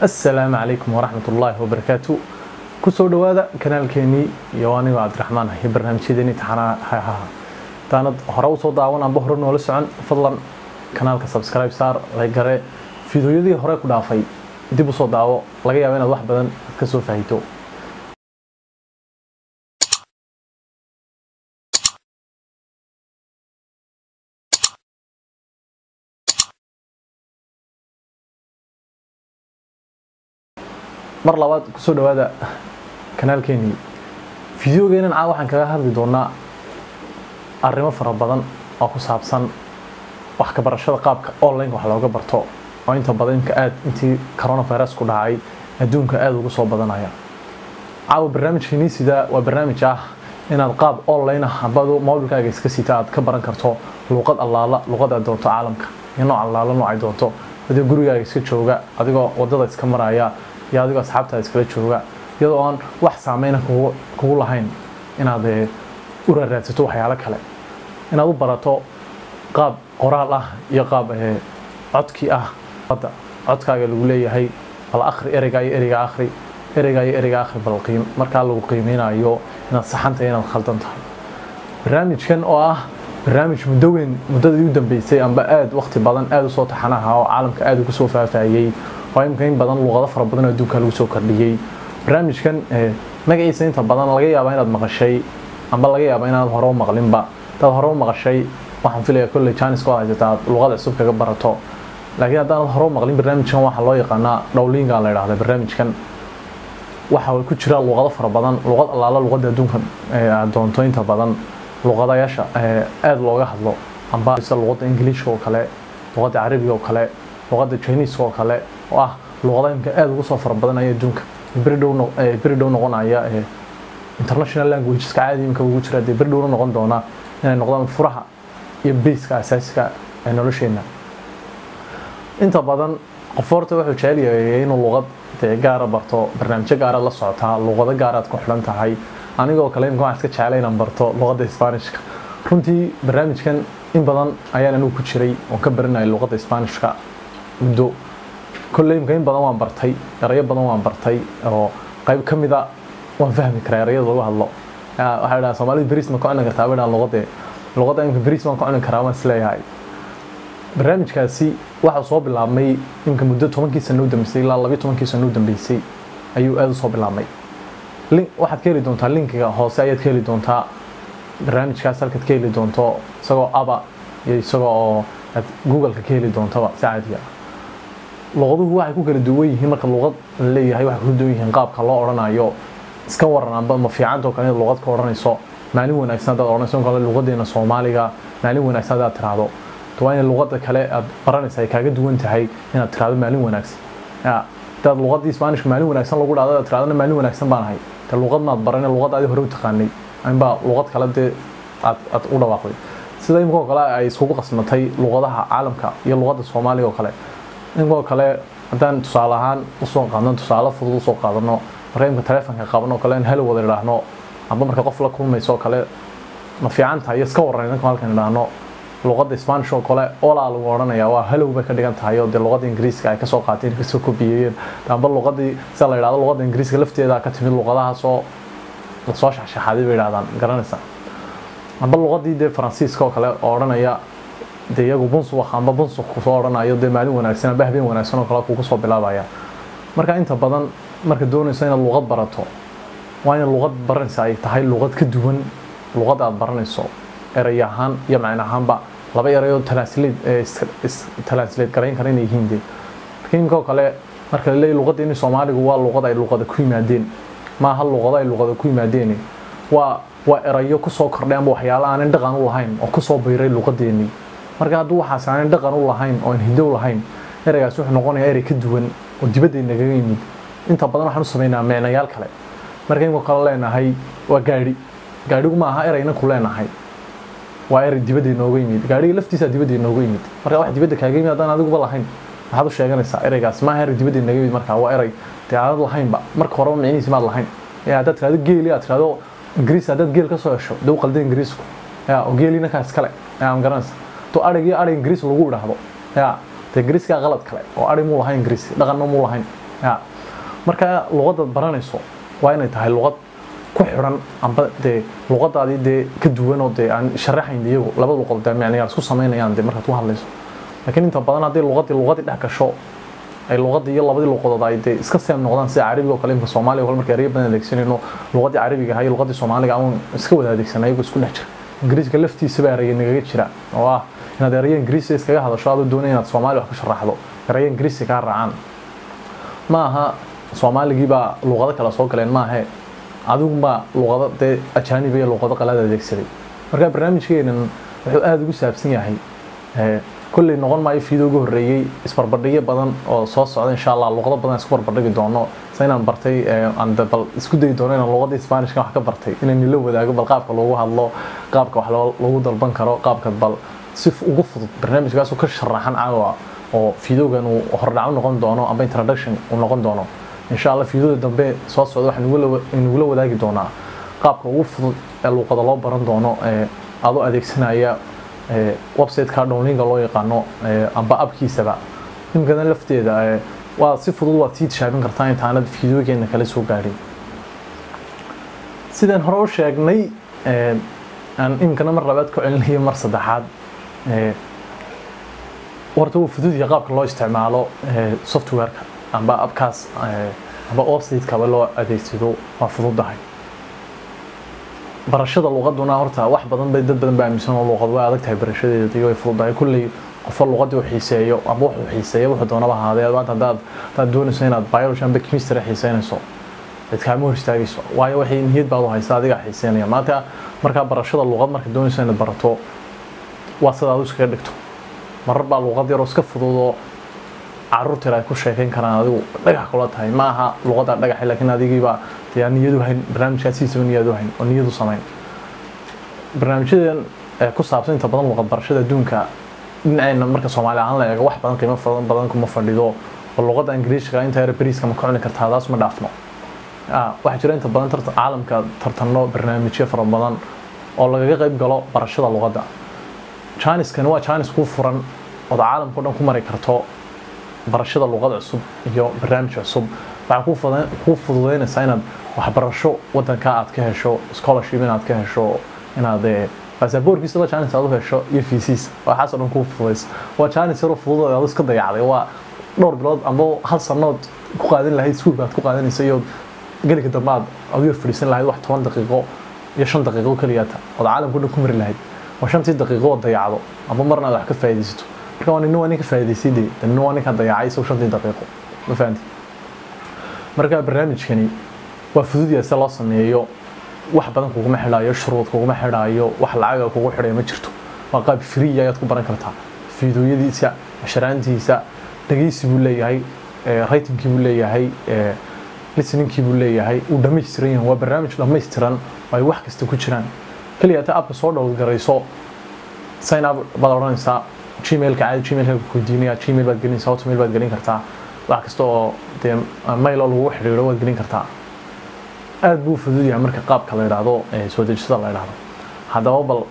assalaamu calaykum waraxmat ullaahi wabarakaatu kusoo dhowaada kanaalkeenii iyo anigoo cabdiraxmaan iyo barnaamijyadeeni taxanaa haha hadaanad hore usoo daawan amba hore noola socon fadlan kanaalka subscribe saar laygare fiidooyadii hore ku dhaafay dib usoo daawo laga yaabo inaad wax badan ka soo faahito mar labaad kusoo dhowaada kanaalkeenii fideogeenan caa waxaan kaga hadli doonaa arrimo fara badan oo ku saabsan wax ka barashada qaabka online wax looga barto oo inta badan imka aad intii coronavirus ku dhacay adduunka aada ugu soo badanaya caawa barnaamijkeenii sidaa waa barnaamij ah inaad qaab online ah ambadu mobilkaaga iska sita aad ka baran karto luuqad allaala luuqad aad doonto caalamka iyo nooc allaala noocay doonto adigoo gurigaaga iska jooga adigoo wadada iska maraya iyo adigoo asxaabtaada iskala jooga iyadoo aan wax saameyna kugu lahayn inaad u raaraadsato waxyaalo kale inaad u barato qaab qoraal ah iyo qaab codkii ah codkaaga lagu leeyahay bal akhri ereygaa iyo ereyga akhri ereygaa iyo ereyga akhri bal markaa lagu qiimeynayo inaad saxantahay inaad khaldan tahay barnaamijkan oo ah barnaamij muddo weyn muddadii u dambeysay amba aada waqti badan aada usoo taxanaha oo caalamka aada ugu soo faafahayey oo imka in badan luuqado fara badan oo adduunka lagu soo kordhiyey barnaamijkan magaciisa inta badan laga yaabaa inaad maqashay amba laga yaabaa inaad hore u maqlinba hadaad hore u maqashay waxaan filaya kolley janiska oo haysata aad luuqada cusub kaga barato laakiin haddaanad hore u maqlin barnaamijkan waxaa loo yaqaanaa dhowlinga la yidhahda barnaamijkan waxa ku jira luuqado fara badan luuqad allaala luuqada adduunka aad doonto inta badan luuqadayaasha aada looga hadlo amba luuqada ingiliishka oo kale luuqada carabiga oo kale luuqada jiniiska oo kale oo ah luuqada imka aada ugu soo fara badanaya adduunka beri dhow noqonaya international languageska caadi imka ugu jira dee beri dhowna noqon doona inay noqdaan furaha iyo beyska asaasiga ee nolosheena inta badan qof horta wuxuu jecel yahay inuu luuqad dee gaara barto barnaamijyo gaara la socotaa luuqado gaaraad ku xidhan tahay anigoo kale imka waxaan iska jeclay inaan barto luuqada isbaanishka runtii barnaamijkan in badan ayaan anigu ku jiray oon ka baranayay luuqada isbaanishka muddo kolley imka in badan waan bartay erayo badan waan bartay oo qayb ka mida waan fahmi karaa erayada lagu hadlo waxaa dhaha soomaalida beriis ma ka cuni kartaa bay dhahan luuqadee luuqada imka beriis baan ka cuni karaa waan isleeyahay barnaamijkaasi waxaa soo bilaabmay imka muddo tobankii sano u dambeysay ilaa labiyo tobankii sano u dambeysay ayuu aada u soo bilaabmay waxaad ka heli doontaa linkiga hoose ayaad ka heli doontaa barnaamijkaas halkaad ka heli doonto isagoo aba iyo isagoo oo aad googleka ka heli doontaba si caadiga luqaduhu waxay ku kala duwan yihiin marka luqad la leeyahay waxay ku duwan yihiin qaabka loo odhanayo iska waran amba ma fiicanta oo kale inaad luqad ka odhanayso maalin wanaagsan haddaad odhanayso kale luqadeena soomaaliga maalin wanaagsan haddaad tiraahdo waa in luqada kale aad baranaysa ay kaaga duwan tahay inaad tiraahdo maalin wanaagsan hadaad luqadii isbaanishka maalin wanaagsan lagu dhahdo aad tirahdana maalin wanaagsan baan ahay dee luqad maad baran luqad adi hore u taqaanay inbaa luqad kale dee aad aad u dhawaaqday sida imika oo kale ay iskugu qasmatay luqadaha caalamka iyo luqada soomaaliga oo kale inkoo kale haddaan tusaale ahaan usoo qaadno tusaale fudud usoo qaadano marka imka taleefonka qabno kale in helo wada idhaahno amba marka qof la kulmayso kale ma fiican tahay iyo iska waran inanka halkan idhaahno luqada spanish oo kale olaa lagu odhanaya waa halow bay ka dhigan tahay oo dee luqada ingiriiska ay kasoo qaateen kasoo kobiyeeyeen amba luqadii sida la yidhahdo luqada ingiriiska lafteeda ka timid luqadahaasoo lasoo shaxshaxaaday bay idhahdaan garanaysa amba luqadii dee faransiiska oo kale oo odhanaya dee iyagu bunsuwak amba bunsuk kusoo odhanayo dee maalin wanaagsan amba habeen wanaagsan oo kale kugu soo bilaabaya marka inta badan marka doonayso inaad luqad barato waa in luqad baranaysa ay tahay luqad ka duwan luqad aad baranayso eray ahaan iyo macne ahaanba laba erayoo translate garayn kara inay yihiin dee marka imika oo kale marka la leeyahy luqadeeni soomaaligu waa luqad ay luqada ku yimaadeen maaha luqado ay luqada ku yimaadeen waa waa erayo kusoo kordhay amba waxyaala aanan dhaqan u lahayn oo kusoo biiray luqadeenii marka hadduu waxaas aanan dhaqan u lahayn oo aan hido lahayn ereygaas wuxuu noqonayaa erey ka duwan oo dibadday nagaga yimid inta badan waxaan u samaynaa micnayaal kale marka imika kale leenahay waa gaadhi gaadhigu ma aha ereyna ku leenahay waa erey dibadda inooga yimid gaadhiga laftiisa dibadda inooga yimid marka wax dibadda kaaga yimid haddaan adiguba lahayn maxaad u sheeganaysaa ereygaas maaha erey dibadda inaga yimid marka waa erey dee aanad lahaynba marka horeba micnihiisi maad lahayn haddaad tirahdo geeli aad tirahdo ingiriis haddaad geel ka soo hesho dee u qalda ingiriisku ya oo geelina kaa iskale yaa garanaysa to adhig iyo adhig ingiriis lagu idhaahdo ya dee ingiriiskaa qalad kale oo adhig muu lahayn ingiriis dhaqanna muu lahayn ya marka luqadda baranayso waa inay tahay luqad ku xidhan amba dee luqadaadii dee ka duwan oo dee aan sharaxayn iyagu labada luqad dee micnayaal isku samaynayaan dee markaad ku hadlayso laakiin inta badan haddii luqadii luqadii dhex gasho ay luqadii iyo labadii luqadood ay dee iska seem noqdaan sida carabiga oo kale imka soomaaliga oo kale marka erayo badan adeegsanayno luqadii carabiga ahaa iyo luqadii soomaaliga aan iska wada adeegsanay iyagoo isku dhex jira ingiriiska laftiisa baa eraya nagaga jira oo ah inaad erayo ingiriisi iskaga hadasho adoo doonaya inaad soomaali wax ka sharaxdo erayo ingiriisi kaa raacaan ma aha soomaaligii baa luqado kale soo galeen maahe adigunbaa luqado dee ajaaniba iyo luqado qalaad adeegsaday marka barnaamijkeenan wuxuu aada ugu saabsan yahay kolley noqon maayo fiidoo ugu horreeyey isbarbardhigyo badan oo soo socda insha allah luqado badan isku barbardhigi doono se inaan bartay aan bal isku dayi doono inaan luqadii isbaanishka wax ka bartay inaan nila wadaago bal qaabka loogu hadlo qaabka wax loogu dalban karo qaabka bal si ugu fudud barnaamijkaasoo ka sharaxan caawa oo fiidoogan uu hordhaco noqon doono amba introduction uu noqon doono insha allah fiidooda dambe soo socda waxaan nagula wadaagi doonaa qaabka ugu fudud ee luuqada loo baran doono adoo adeegsanaya websiteka downlinga loo yaqaano amba abkiisaba imkana lafteeda waa si fudud waad sii tishaabin kartaa intaanad fiidoogeena kala soo gaadhin sidaan hore u sheegnay aan imkana mar labaad ku celinayo mar saddexaad horta wuu fudud yahay qaabka loo isticmaalo softwareka amba abkaas amba websitekaba loo adeegsado waa fududahay barashada luqaduna horta wax badan bay dad badan baa aaminsan oo luqad way adag tahay barashadeeda iyo way fududahay kulley qofo luqadii uu xiiseeyo amba wuxuu xiiseeyo wuxuu doonaba ahaadee maanta haddaad haddaad doonayso inaad biology amba chemistry xiiseynayso cid kaama hor istaagayso waayo waxay niyad baad u haysa adiga xiiseynaya maanta markaa barashada luqad marka doonayso inaad barato waa sidaad u iskaga dhigto marar baa luqad yaroo iska fududoo caruurteeda ay ku sheekayn karaan adigu dhagax kula tahay ma aha luqadda dhagaxa laakiin adigiibaa dee aan niyadu hayn barnaamijkaas siisaba niyadu hayn oo niyadu samayn barnaamijyadan ku saabsan inta badan luqad barashada adduunka dhinaceenna marka soomaali ahaan la eego wax badan qiimo badan badan kuma fadhido oo luqadda ingiriishka inta yar bariiska ma ka cuni kartaa taas ma dhaafno waxaa jira inta badan caalamka tartanno barnaamijyo fara badan oo lagaga qayb galo barashada luqadda janiskani waa janis kuu furan ood caalamka o dhan ku mari karto barashada luqad cusub iyo barnaamij cusub waxaa kuu fududeynaysaa inaad waxbarasho wadanka aad ka hesho scholarship inaad ka hesho inaad basaboorkiisaba janis aad u hesho iyo fiisiis waxaasoo dhan kuu fududeysa waa janis yaroo fudud aad iska dayacday waa dhowr bilood amba hal sanood ku qaadan lahayd iskuulka aad ku qaadanaysa iyo gelika dambe aad adu yar fadhiisan lahayd wax toban daqiiqo iyo shan daqiiqo keliyata ood caalamka o dhan ku mari lahayd waa shantii daqiiqo oo dayacdo amba marna aad wax ka faa'iidaysato marka waa nina waa ninka faa'iidaysay dee nina waa ninka dayacay isagu shantii daqiiqo ma fahanti marka barnaamijkani waa fududyahay se loo sameeyo wax badan kuguma xidhaayo shuruud kuguma xidhaayo wax lacaga kugu xidhaya ma jirto waa qaab free ayaad ku baran kartaa fiidooyadiisa casharaantiisa dhegeysi buu leeyahay ratingkii buu leeyahay listeningkii buu leeyahay uu dhammaystiran yahay waa barnaamij dhammaystiran oo ay wax kasta ku jiraan keliya ta abka soo dhowlgarayso sign up baad odhanaysaa gmailka caadi gmailka ku weydiinaya gmail baad gelinaysaa hotmail baad gelin kartaa wax kasta oo dee mail oo lagu xidhiidho waad gelin kartaa aad buu fudud yahay marka qaabka la yidhaahdo soo dejisada la yidhaahdo haddaba bal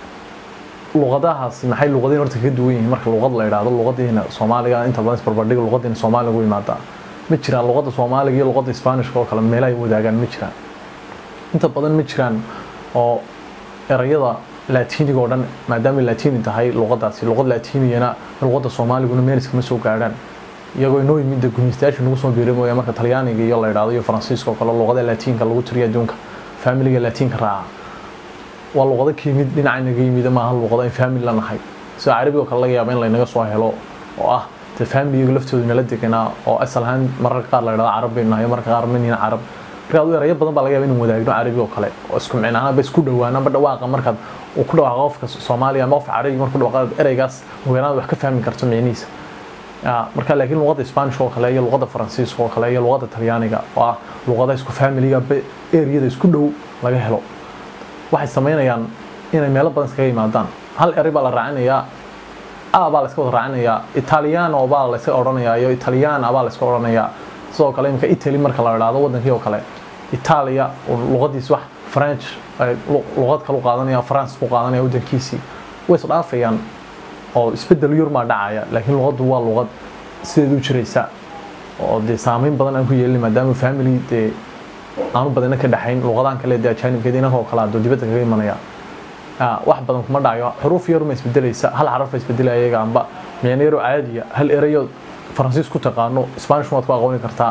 luqadahaasi maxay luqadiin horta kaga duwan yihiin marka luqad la yidhaahdo luqadiina soomaaliga inta badan isbarbardhiga luqadiina soomaaliga ugu imaadaa ma jiraan luqadda soomaaliga iyo luqadda isbaanishka oo kale meelaha ay wadaagaan ma jiraan inta badan ma jiraan oo erayada laatiiniga oo dhan maadaama laatiini tahay luqadaasi luqad laatiniyana luqadda soomaaliguna meel iskama soo gaadhaan iyagoo inoo yimid gumeystayaasha nagu soo biiray mooya marka talyaaniga iyo la yidhaahdo iyo faransiiska oo kale luqada laatiinka lagu tiriyo adduunka faamiliga laatiinka raaca waa luqado ka yimid dhinaca naga yimid maaha luqado ay faamili la nahay sida carabiga oo kale laga yaaba in laynaga soo helo oo ah dee faamiliga laftooda nala deganaa oo asal ahaan mararka qaar la yidhahdo carab baynu nahay marka qaar manina carab marka adu erayo badan baa laga yaaba inaan wadaagno carabi oo kale oo isku micnaanaba isku dhowaan amba dhawaaqa markaad uu ku dhawaaqo qofka soomaaliya ama qofka carabi markuu dhawaaqo ereygaas weeraan wax ka fahmi karto micnihiisa marka laakiin luqadda isbaanishka oo kale iyo luqadda faransiiska oo kale iyo luqadda talyaaniga oo ah luqada isku faamiliga eriyada isku dhow laga helo waxay samaynayaan inay meelo badan iskaga yimaadaan hal erey baa la raacinayaa a baa la iska wada raacinayaa italiano baa la iska odhanayaa iyo italiana baa la iska odhanayaa sidoo kale imika italy marka la idhaahdo wadankii oo kale italia luqadiis wax french luqad kalu qaadanaya france ku qaadanaya wadankiisii way isdhaafayaan oo isbedel yurmaa dhacaya laakiin luqaddu waa luqad sideed u jiraysa oo dee saameyn badan aan ku yeelin maadaama family dee aanu badana ka dhexayn luqadaan kale dee ajaanibkeed inankoo kale adoo dibadda kaga imanaya wax badan kuma dhacayo xuruuf yaruma isbedelaysa hal xaraf isbedelaya iyaga amba micno yaroo caadiya hal erayo faransiis ku taqaano spanish waad ku aqooni kartaa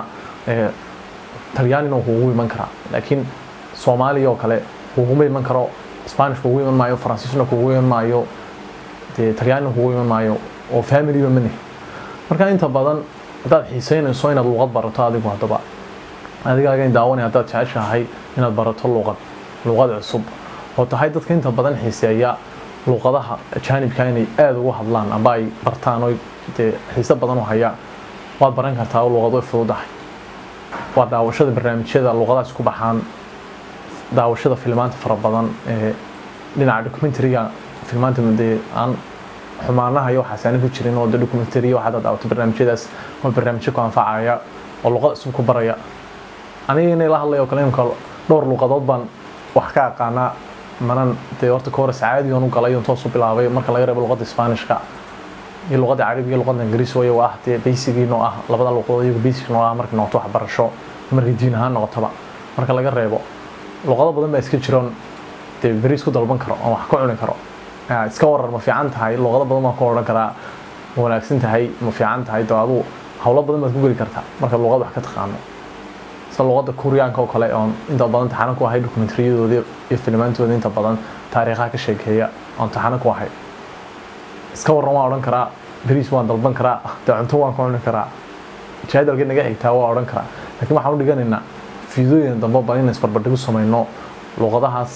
talyaanina kugu iman karaa laakiin soomaaliya oo kale kuguma iman karo spanish kugu iman maayo faransiisna kugu iman maayo dee talyaanina kugu iman maayo oo familyba mane marka inta badan haddaad xiiseynayso inaad luqad barato adigu haddaba adigaaga daawanay haddaad jeceshahay inaad barato luqad luqad cusub oo tahay dadka inta badan xiiseeya luqadaha ajaanibka inay aada ugu hadlaan amba ay bartaan oo dee xiise badan u hayaan waad baran kartaa oo luqad way fududahay waa daawashada barnaamijyada luqadaas ku baxaan daawashada filmaanta fara badan ee dhinaca documentariga filmaanta dee aan xumaanaha iyo waxaas aana ku jirin oo de documentary waxaad daawato barnaamijyadaas oo barnaamijyo ku anfacaya oo luqad cusub ku baraya aniga inay la hadlayo kale imka dhowr luqadood baan wax ka aqaanaa manan dee horta ka hore sacaadigan u galay toos u bilaabay marka laga reebo luqadda isbaanishka iyo luqadda carabiga iyo luqadda ingiriis oo ah dee baysigii noo ah labada luqadood iyagu baysig noo ah markay noqoto waxbarasho markay diin ahaan noqotaba marka laga reebo luqado badan baa iska jiroon dee beriis ku dalban karo oo wax ka cuni karo iska warar ma fiican tahay luqado badan baan ku odhan karaa ma wanaagsan tahay ma fiican tahay doo aduu howlo badan baad ku geli kartaa marka luqad wax ka taqaano sida luqadda kuryaanka oo kale oon inta badan taxano ku ahay dokumentariyadooda iyo filmaantooda inta badan taariikhaha ka sheekeeya oon taxano ku ahay iska waran waan odhan karaa beriis waan dalban karaa dee cunto waan ka cuni karaa jaadalka naga xigtaa waa odhan karaa laakiin waxaan u dhiganaynaa fiidooyin dambe bal in isbarbardhigu samayno luqadahaas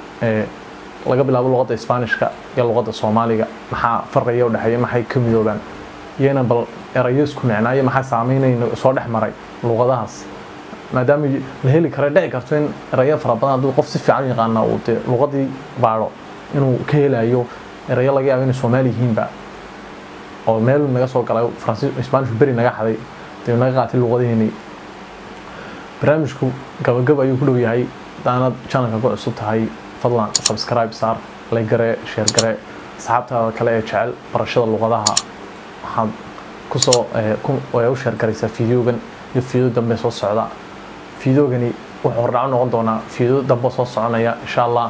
laga bilaabo luqadda isbaanishka iyo luqadda soomaaliga maxaa farqiya u dhexeeya maxay ka midoobaan iyo inaan bal erayo isku micnaayo maxaa saameynayna soo dhex maray luqadahaas maadaama la heli kara dhici karto in erayo fara badan hadduu qof si fiican yaqaana uu dee luqadii baadho inuu ka helayo erayo laga yaabo inay soomaali yihiinba oo meel naga soo galay faransiis isbaanishku beri naga xaday dee naga qaatay luqadiheenii barnaamijku gabagab ayuu ku dhow yahay hadaanad channelka ku cusub tahay fadlan subscribe saar like gare share gare asxaabtaada kale ee jecel barashada luqadaha waxaad kusoo u share garaysaa fideogan iyo fiideo dambe soo socda fideogani wuxuu hordhaco noqon doonaa fiideo dambe soo soconaya insha allah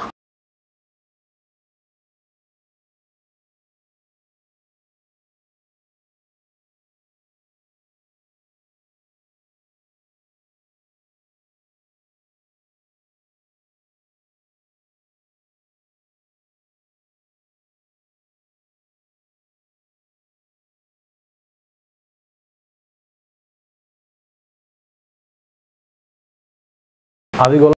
adigoo